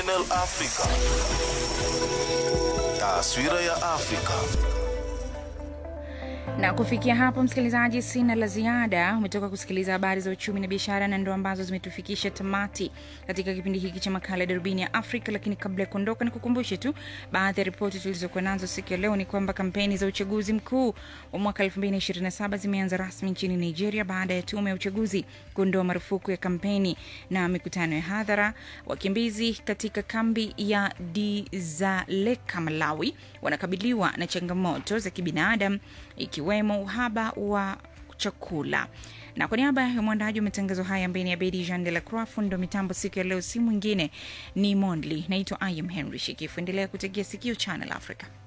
Channel Africa. Taswira ya Afrika. na kufikia hapo msikilizaji sina la ziada umetoka kusikiliza habari za uchumi na biashara na ndo ambazo zimetufikisha tamati katika kipindi hiki cha makala ya darubini ya afrika lakini kabla ya kuondoka nikukumbushe tu baadhi ya ripoti tulizokuwa nazo siku ya leo ni kwamba kampeni za uchaguzi mkuu wa mwaka 2027 zimeanza rasmi nchini nigeria baada ya tume ya uchaguzi kuondoa marufuku ya kampeni na mikutano ya hadhara wakimbizi katika kambi ya dizaleka malawi wanakabiliwa na changamoto za kibinadamu ikiwemo uhaba wa chakula na kwa niaba ya mwandaji wa matangazo haya ambaye ni abedi jean de la croix fundo mitambo siku ya leo si mwingine ni mondli naitwa im henry shikifu endelea kutegea sikio channel africa